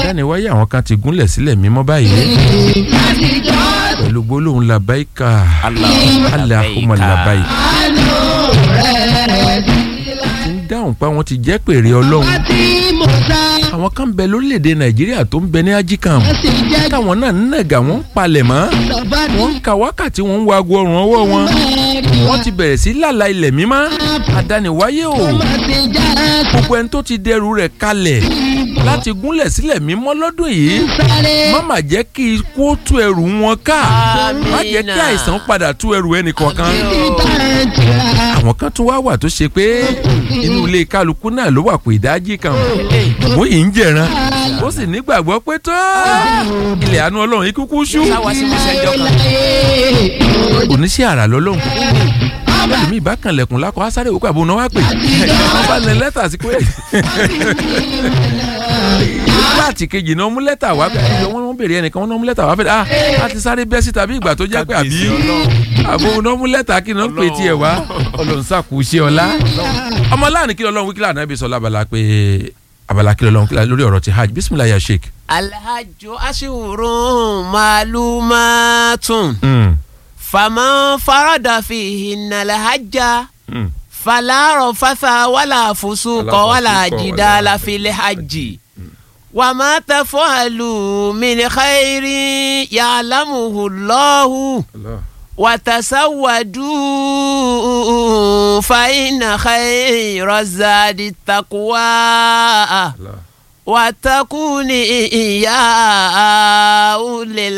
àdániwáyé àwọn kan ti gúnlẹ̀ sílẹ̀ mímọ́ báyìí pẹ̀lú gbólóhùn labaika Allahumma labaika ti ń dáhùn pa wọn ti jẹ́ pèrè ọlọ́run àwọn kan ń bẹ lórílẹ̀‐èdè nàìjíríà tó ń bẹ ní ajíkàm táwọn náà ń nàgà wọ́n ń palẹ̀ mọ́ wọ́n ń ka wákàtí wọ́n ń wo aago ọrùn ọwọ́ wọn wọ́n ti bẹ̀rẹ̀ sí lálà ilẹ̀ mímọ́ àdániwáyé o gbogbo ẹni tó ti dẹrù rẹ̀ kalẹ̀ láti gúnlẹ̀ sílẹ̀ mímọ́ lọ́dún yìí má má jẹ́ kí ikú ó tú ẹrù wọn ká má jẹ́ kí àìsàn padà tú ẹrù ẹnì kọ̀ọ̀kan àwọn kan tún wá wà tó ṣe pé inú ilé kálukú náà ló wà pé ìdájí kan mo yìí ń jẹran ó sì nígbàgbọ́ pé tó ilẹ̀ àánú ọlọ́run ikú kú ṣú oníṣẹ́ àrà lọ́lọ́run ẹlòmíì bá kan lẹ̀kùn lákọ̀ á sáré òkú àbúrò náà wá pè wọ́n bá lẹ lẹ́tà sí pé láti kejì náà mú lẹ́tà wá pé wọ́n béèrè ẹnìkan wọ́n náà mú lẹ́tà wá pé ah a ti sáré bẹ́ síta bí ìgbà tó jẹ́ pé àbí àbúrò náà mú lẹ́tà kí náà pè tiẹ̀ wá ọlọ́run sàkúṣe ọlá ọmọ láàánú kí lọ́lọ́run wíkílà náà bí sọ lábala pé abala kí lọ́lọ́run kílà lórí ọ̀rọ̀ ti hajj bisimilayi ya sheik. alhajju ashhurun ma'lumatun. فمن فرد فيهن الحج فلا رفث ولا فسوق ولا جدال في الحج وما تفعلوا من خير يعلمه الله وتسودوا فإن خير الزاد التقوى واتقون يا أولي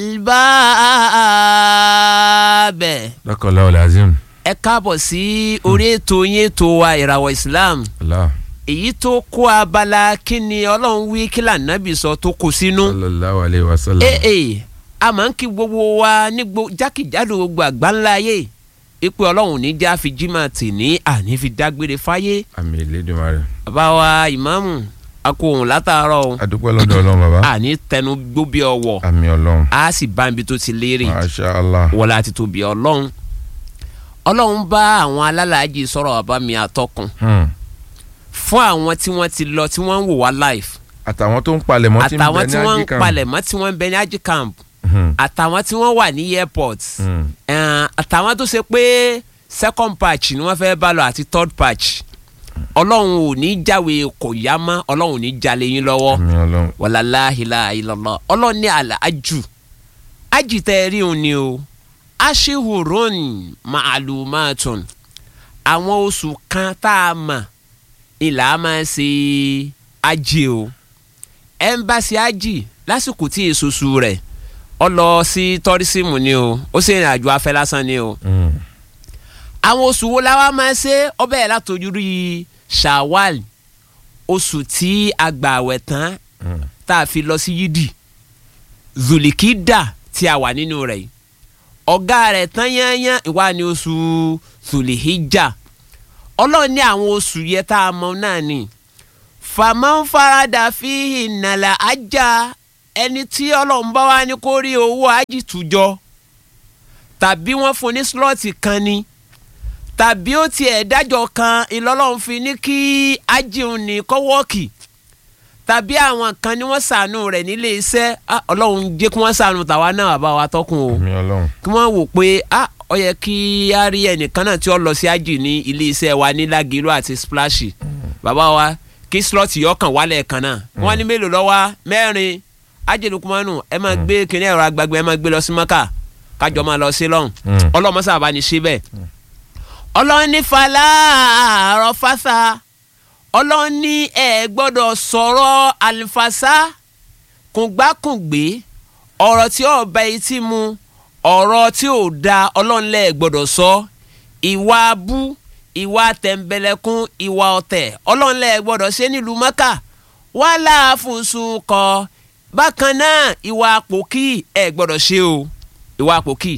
الألباب. lọ́kọ̀ọ́lá ọ̀làzim. ẹ káàbọ̀ sí orí ètò yín ètò wa ìràwọ̀ Islam èyí tó kó abala kíni ọlọ́run wí kí lànàbì sọ tó kó sínú. sallallahu alayhi wa sallam. ee ee a máa ń kí gbogbo wa ní jákèjádò gbogbo àgbáńlá ayé ipò ọlọ́run ní já fi jimá tì ní àní fi dágbére fáyé. àmín Elédùmarè. bàbá wa ìmáàmù a kò hùn látàárọ̀ o. a dúpẹ́ lọ́dọ̀ ọlọ́run bàbá. àní tẹnu gbóbi ọwọ́. àmín ọlọ́run. a sì bá ibi tó ti léèrè. masha allah. wọlé àti tóbi ọlọ́run. ọlọ́run bá àwọn alálàájì sọ̀rọ̀ bàbá mi àtọkùn. fún àwọn tí wọ́n ti lọ tí wọ́n ń wò wá live. àtàwọn tó ń palẹ̀mọ́ tí ń bẹ ní àtàwọn tí wọ́n ń ajíkàm. palẹ̀mọ́ tí wọ́n ń bẹ ní ají camp. àtàwọn tí wọ́n wà ní airport. àtàwọn tó ṣe pé second patch ni wọ́n fẹ́ bá lọ àti third patch ọlọ́run ò ní jáwé kò yá mọ́ ọlọ́run ò ní jalè yín lọ́wọ́ àmín ọlọ́run. wàláláhìlá ìlọ́lọ́ ọlọ́run ní àlà ájù ájì tẹ́ ẹ rí òun ni o aṣíhùrún màálùmáàtún àwọn oṣù kan tá a mọ̀ ìlà á máa ṣe ájì o ẹ́mbáṣí ájì lásìkò tí èsoṣù rẹ̀ ọ lọ sí tọ́rísìmù ni o ó sì rìn àjò afẹ́ lásán ni o àwọn oṣù wo la wá máa ṣe ọbẹ̀ yẹn látọjú rí shawal oṣù tí a gbà àwẹ̀ tán tá a fi lọ sí yídì zulikida tí a wà nínú rẹ̀ yìí ọ̀gá rẹ̀ tán yányán ìwà ni oṣù zulihijja ọlọ́run ní àwọn oṣù yẹn tá a mọ̀ náà ni fàmọ́nfarada fi ìnàlà ajá ẹni tí ọlọ́run bá wá ní kó rí owó ájì tùjọ tàbí wọ́n fún ní slọ́ọ̀tì kan ni tàbí ó tiẹ̀ dájọ́ kan ìlọ́lọ́run fi ní kí ájíun ní kọ́wọ́ọ̀kì tàbí àwọn kan ni wọ́n ṣàánú rẹ̀ nílé iṣẹ́ ah, ọlọ́run jẹ́ kí wọ́n ṣàánú tàwa náà bá wa tọ́kùn o àmín ọlọ́run. kí wọ́n wò pé ah, ó yẹ kí á rí ẹnìkan náà tí ó lọ sí ájì ní ilé iṣẹ́ wa ní Lágìrú àti Splash bàbá wa kí slọ́ọ̀tì yọkàn wálẹ̀ kan náà wọ́n ní mélòó lọ́wọ́ mẹ́rin ájì Lukumanu ẹ máa gbé kíní ẹ̀rọ agbègbè ẹ máa gbé lọ sí Mọ́kà kájọ máa lọ sí lọ́hùn Mm. ọlọ́mọṣà bá ní ṣe bẹ́ẹ̀ ọlọ́run ní falá àárọ̀ fásá ọlọ́run ní ẹ gbọ́dọ̀ sọ̀rọ̀ àlùfàṣà kùngbákùngbé ọ̀rọ̀ tí ò bá etí mu ọ̀rọ̀ tí ò da ọlọ́run lẹ́ gbọ́dọ̀ sọ ìwà abú ìwà tẹ̀m̀bẹ̀lẹ̀kún ìwà ọ̀tẹ̀ ọlọ́run lẹ́ gbọ́dọ̀ ṣe nílùú mọ́kà wàhálà fùsùn kọ bákan náà ìwà àpòkì ẹ gbọ́dọ̀ ṣe o ìwà àpòkì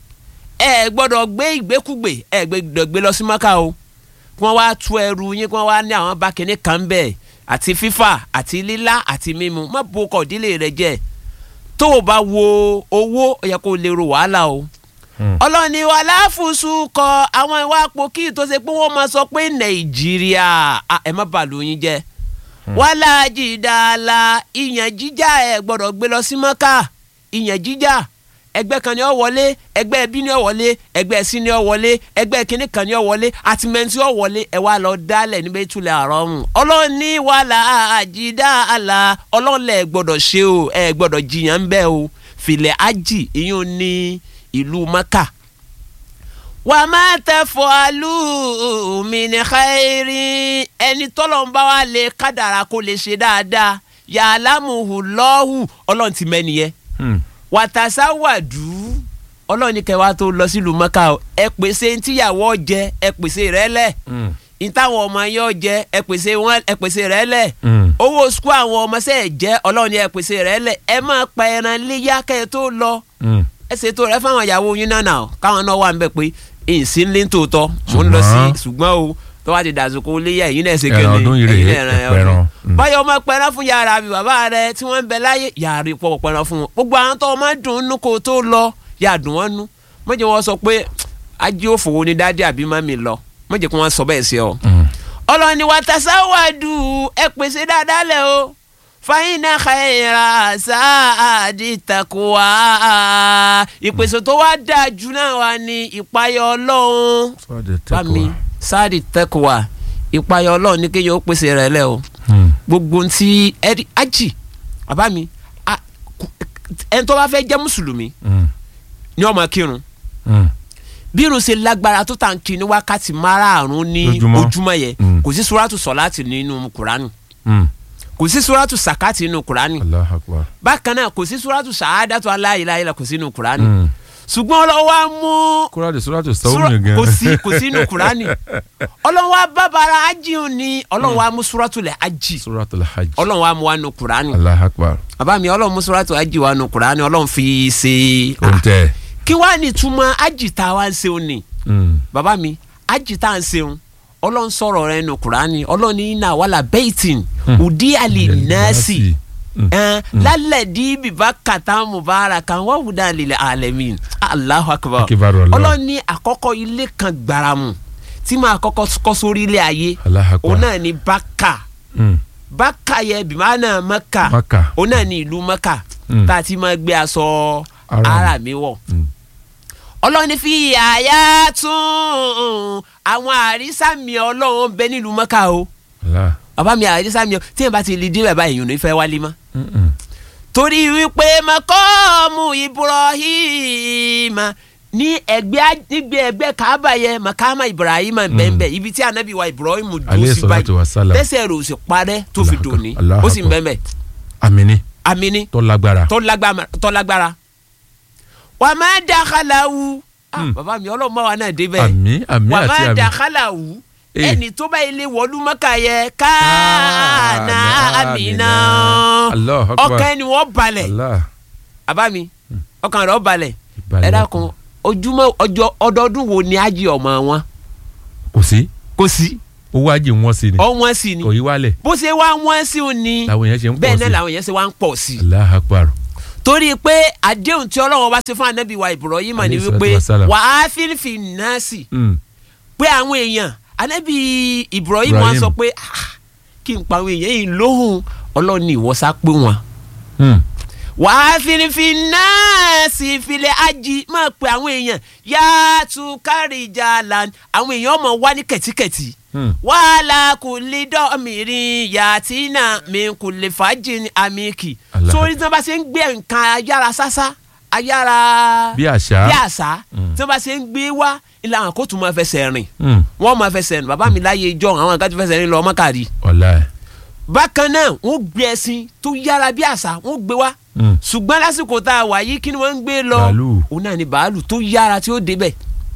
ẹ gbọ́dọ̀ gbé ìgbékúgbè ẹ gbọ́dọ̀ gbé lọ sí mọ́kà o kí wọ́n wá tú ẹrù yín kí wọ́n wá ní àwọn bá kinní kan bẹ́ẹ̀ àti fífà àti lílá àti mímu má bo ọkọ̀ ìdílé rẹ jẹ́ tó o bá wo owó ó yẹ kó o lè ro wàhálà o ọlọ́ni wa láfùsù kọ àwọn ìwà àpòkì tó ṣe pé wọ́n máa sọ pé nàìjíríà ah, ẹ má bàlù yín jẹ́ wàhálà jìdàlà ìyàn jíjà ẹ gbọ́dọ̀ gbé lọ sí mọ́kà ìyàn jíjà ẹgbẹ́ kan ni ó wọlé ẹgbẹ́ ẹbí ni ó wọlé ẹgbẹ́ ẹsìn ni ó wọlé ẹgbẹ́ kínní kan ni ó wọlé àtìmẹ́ntì ó wọlé ẹ wá lọ dálẹ̀ níbẹ̀ ìtúlẹ̀ àrọ́mù ọlọ́run ní wàhálà àjìdàlà ọlọ́run lẹ̀ gbọ́dọ̀ ṣe o ẹ gbọ́dọ̀ jiyàn ń bẹ́ o filẹ̀ ájì ìyún ní ìlú mọ́kà wà má tẹ fọ alú mi ní xayiri ẹni tọ́lọ̀ ń bá wa lè kádàrà kó lè ṣe dáadáa yàrá muhu lọ́hù ọlọ́run ti mẹ́ni yẹ wàtàṣà wàdú ọlọ́run ní kẹwàá tó lọ sílùú mọ́ká o ẹ pèsè ntíyàwó jẹ ẹ pèsè rẹ lẹ̀ ìtàwọn ọmọ yẹn jẹ ẹ pèsè wọn ẹ pèsè rẹ lẹ̀ owó sukú àwọn ọmọ sẹ́ẹ̀ jẹ́ ọlọ́run ní ẹ pèsè rẹ lẹ̀ ẹ máa pa ẹran léyà kẹ́ ẹ tó lọ ẹ ṣètò rẹ fáwọn ìyàwó yín náà náà káwọn náà wà ń bẹ pé èsì ńlẹ tòótọ́ mò ń lọ sí ṣùgbọ́n o tó bá ti dàsókò léyà èyí náà ṣe kéde ẹran ọdún yìí rèé ẹpẹran báyọ̀ ọmọ pẹran fún yàrá mi bàbá rẹ tí wọ́n ń bẹ láyé yàrá ìpọ̀ pẹran fún wọn gbogbo àwọn tó máa dùn ún kó tó lọ yà dùn wọ́n nú mọ̀jẹ̀ wọn sọ pé ajé òfòwò ni dádì àbí mami lọ mọ̀jẹ̀ kí wọ́n sọ bẹ́ẹ̀ sí ọ. ọlọ́ni wa tasawadu ẹ pèsè dáadáa lẹ o fàyínà xayira sáàdì takuwa ìpèsè tó wá dáa jù náà wà ní ìpayọ ọlọ́run fami sáàdì takuwa ìpayọ ọlọ́run ní kéèyàn ó pèsè rẹ̀ lẹ́ o gbogbo ntí ẹ̀rí ájì bàbá mi ẹni tó bá fẹ́ jẹ́ mùsùlùmí ni ó máa kírun bí irun ṣe lágbára tó tà ń kí ní wákàtí márààrún ní ojúmọ́ yẹn kò sí suratu sọ̀láàtì nínú kuranu kò sí suratu sakati nínú kurani Allahu Akbar. bákan náà kò sí suratu sàádàtú aláìláìlá kò sí nínú kurani ṣùgbọ́n ọlọ́wọ́ á mú kúrádì suratu sawmi gan. kò sí kò sí nínú kurani ọlọ́wọ́ á bàbàrà ajíhun ni ọlọ́wọ́ á mú suratu lẹ̀ ají suratul hajj. ọlọ́wọ́ á mú wa nínú kurani Allahu Akbar. bàbá mi ọlọ́wọ́ mú suratu ají wa nínú kurani ọlọ́wọ́ fi ṣe oúnjẹ. kí wàá ní túmọ̀ ají tá a wá ń ṣeun ni bàbá mi ají tá a ń ṣeun ọlọ́run sọ̀rọ̀ rẹ̀ nù kúránì ọlọ́run ní iná wàhálà bẹ́ẹ̀tìn òdi àlè nẹ́ẹ̀sì lálẹ́ di bíbá kàtà mubarak kan wọ́n wùdà lílẹ̀ alẹ́mìn Allahu akbar Akibaru Allah. ọlọ́run ní àkọ́kọ́ ilé kan gbàràmù tí màá kọ́kọ́ kọ́ sórí ilé ayé Allahu akbar. òun náà ní bákà Mm. bákà yẹ bìmánà mẹ́kà Mákà. òun náà ní ìlú mẹ́kà Mm. tá a ti máa gbé aṣọ Ara. ara mi wọ̀ Mm. ọlọ́run ní fi àyà tún àwọn àrísàmì ọlọ́run bẹ nílùú mọ́ká o Allah. bàbá mi àrísàmì ọ tí yẹn bá ti lè dé bàbá èèyàn ní fẹ́ wálé mọ́ Mm-mm. torí wípé makọ́ọ̀mù Ibrahim ní ẹgbẹ́ nígbẹ́ ẹgbẹ́ kaaba yẹ makama Ibrahim bẹ́ẹ̀nbẹ́ ibi tí anabi wa Ibrahim dùn Alayhi sí salatu wa báyìí salam. tẹ́sẹ̀ rẹ̀ ò sì parẹ́ tó fi Allahu dùn ní Akbar. ó sì ń bẹ́ẹ̀nbẹ́ Amini amini tó lágbára. tó lágbára tó lágbára wà má dàkàlàwù ah Hmm. bàbá mi ọlọ́mọ wa náà débẹ̀ àmì àmì wà àti má àmì. dàkàlàwù Eh. ẹni tó bá ilé wọlú mọ́kà yẹ káànà Káànà àmìnà Allahu Akbar. ọkàn ẹni wọ́n balẹ̀ Allah. bàbá mi ọkàn rẹ̀ ó balẹ̀ Ìbàlẹ̀ ẹ dákun ojúmọ́ ọjọ́ ọdọọdún wo ni ájì ọmọ wọn kò sí kò sí owó ajé wọn sí ni ọwọ́n sí ni kò yí wálẹ̀ bó ṣe wá wọ́n sí ò ní làwọn èèyàn ṣe ń pọ̀ bẹ́ẹ̀ sí. náà làwọn yẹn ṣe wá ń pọ̀ sí i Allahu Akbar. torí pé àdéhùn tí ọlọ́run bá ṣe fún anabi wa Ibrahim ni Alayhi salatu wípé wassalam. wà á fífi nọ́ọ̀sì Mm. pé àwọn èèyàn anabi Ibrahim Ibrahim. wa sọ pé "Ah, kí n pa àwọn èèyàn yìí lóhùn ọlọ́run ní ìwọ́sá pé wọn. Mm. wà á fífi nọ́ọ̀sì filẹ̀ ají máa pe àwọn èèyàn yàtú kárìjà lan àwọn èèyàn ọmọ wá ní kẹ̀tíkẹ̀tí Mm. wàhálà kò lè dọ́ọ̀mìrin yàtínà mi kò lè fàájì àmìkì Allah. sórí tí wọ́n bá ṣe ń gbé nǹkan ayára sásá ayára bí àṣà. bí àṣà Mm. tí wọ́n bá ṣe ń gbé wá ìlànà kó tún máa fẹsẹ̀ rìn Mm. wọ́n máa fẹsẹ̀ rìn bàbá mi láyé ijọ́ àwọn àgbà tí fẹsẹ̀ rìn lọ mọ́kàrí ọ̀la ẹ̀. bákan náà wọ́n gbé ẹṣin tó yára bí àṣà wọ́n gbé wá Mm. ṣùgbọ́n lásìkò tá a wà yìí kí ni wọ́n ń gbé lọ Bàálù. òun náà ni bàálù tó yára tí ó débẹ̀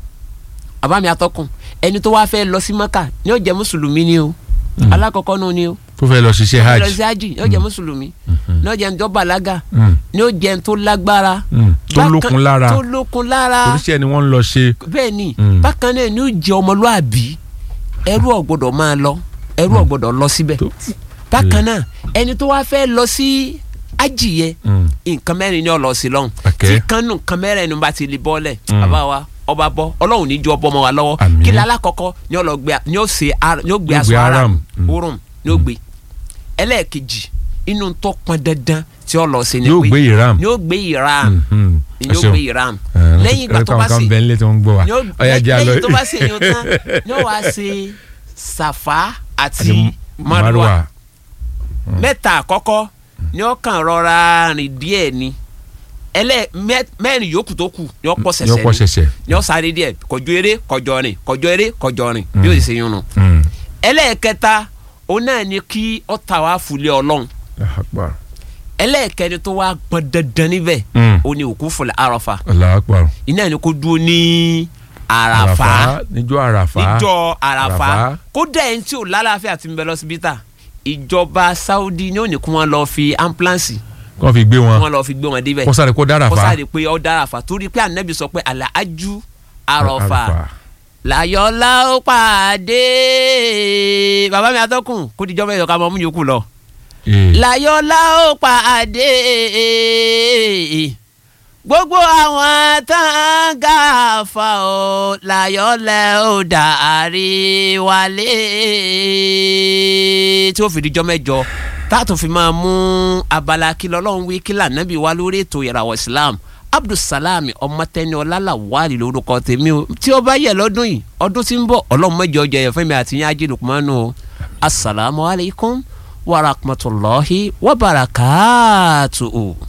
bàbá mi atọ́kùn ẹni tó wá fẹ́ lọ sí mọ́kà ni ó jẹ́ mùsùlùmí ni o Mm. alákọ̀ọ́kọ́ náà ni o tó fẹ́ lọ ṣiṣẹ́ lọ hajj. sí hajj ni ó jẹ́ mùsùlùmí Mhm. ni ó jẹ́ ntọ́ bàlágà Mm. ni ó jẹ́ ntọ́ lágbára Mm. tó Bákan- lókun lára tó lókun lára oríṣiríṣi ni wọ́n ń lọ ṣe. bẹ́ẹ̀ ni Mm. bákan náà ni ó jẹ́ ọmọlúàbí ẹrú ò gbọ́dọ̀ máa lọ ẹrú ò gbọ́dọ̀ lọ síbẹ̀ tó- bákan náà ẹni tó wá fẹ́ lọ sí hajj yẹn Mm. nǹkan mẹ́rin ni ó lọ sí lọ́hùn Okay. tí kan nù nǹkan mẹ́rin ni bá ti lè bọ́lẹ̀ Mm. bàbá wa ọba bọ́ ọlọ́run ní ju ọbọ̀ ọmọ wa lọ́wọ́ Àmín. kí lálá kọ́kọ́ ni ó lọ gbé ni ó ṣe ara- ni ó gbé Yóò aṣọ gbé ara aram. Mm. orun ni ó gbé ẹlẹ́ẹ̀kejì inú tó pọn dandan tí ó lọ sí ni yóò gbé ìram. ni yóò gbé ìram Mhm. ni yóò gbé ìram Eh, lẹ́yìn ìgbà tó bá ẹ̀ka ṣe kan bẹ́ẹ̀ nílé tí wọ́n ń gbọ́ wa ni ó ọ̀yà jẹ́ àlọ́ lẹ́yìn tó bá ṣe yun tán ni ó wá ṣe sàfà àti Àti marwa mẹ́ta àkọ́kọ́ ni ó kàn rọra rìn díẹ̀ ni ẹlẹ́ mẹ́- mẹ́rin yòókù tó kù ni ó pọ̀ yóò pọ̀ ṣẹ̀ṣẹ̀ ṣẹ̀ṣẹ̀. ni ó sáré díẹ̀ kọjú eré kọjọ rìn kọjọ eré kọjọ rìn bí ó sì ṣe yun nù Mm. ẹlẹ́ẹ̀kẹta òun náà ni kí ó ta wá fúlẹ̀ ọlọ́run Allahu Akbar. ẹlẹ́ẹ̀kẹrin tó wá gbọ́n dandan níbẹ̀ Mm. ó ní òkú fúlẹ̀ àràfà Allahu Akbar. iná ni kó dúró ní àràfà níjọ́ àràfà. níjọ́ àràfà Àràfà. kódà ẹni tí ò lálàáfíà ti ń bẹ lọ́sibítà ìjọba Saudi ni ó ní kí wọ́n lọ fi ambulance kọ́ fi gbé kí wọn wọ́n lọ fi gbé wọn débẹ̀ kó sáré kó dára kó fa. sáré pé ó dára fà torí pé ànábì sọ pé àlàájú àròfà Àràfà. làyọ̀lá ó pàdé bàbá mi atọ́kùn kó dijọ́ bẹ́ẹ̀ yọ ká mọ́ mú yòókù lọ Eh. láyọ̀lá ó pàdé gbogbo àwọn tán gàfà ó láyọ̀lá ó dàrí wálé tí ó fi dijọ́ mẹ́jọ táàtò fi máa mú abala kí lọ́lọ́run wí kí lànàbí wá lórí ètò ìràwọ̀ Islam Abdulsalami ọmọtẹni ọlálàwálì lórúkọ tèmi o tí ó bá yẹ lọ́dún yìí ọdún tí ń bọ̀ ọlọ́run mẹ́jọ jẹ ẹ̀fẹ́ mi àti yín ajé Lukmanu o asalaamualeykum wa rahmatulahi wa barakatuhu.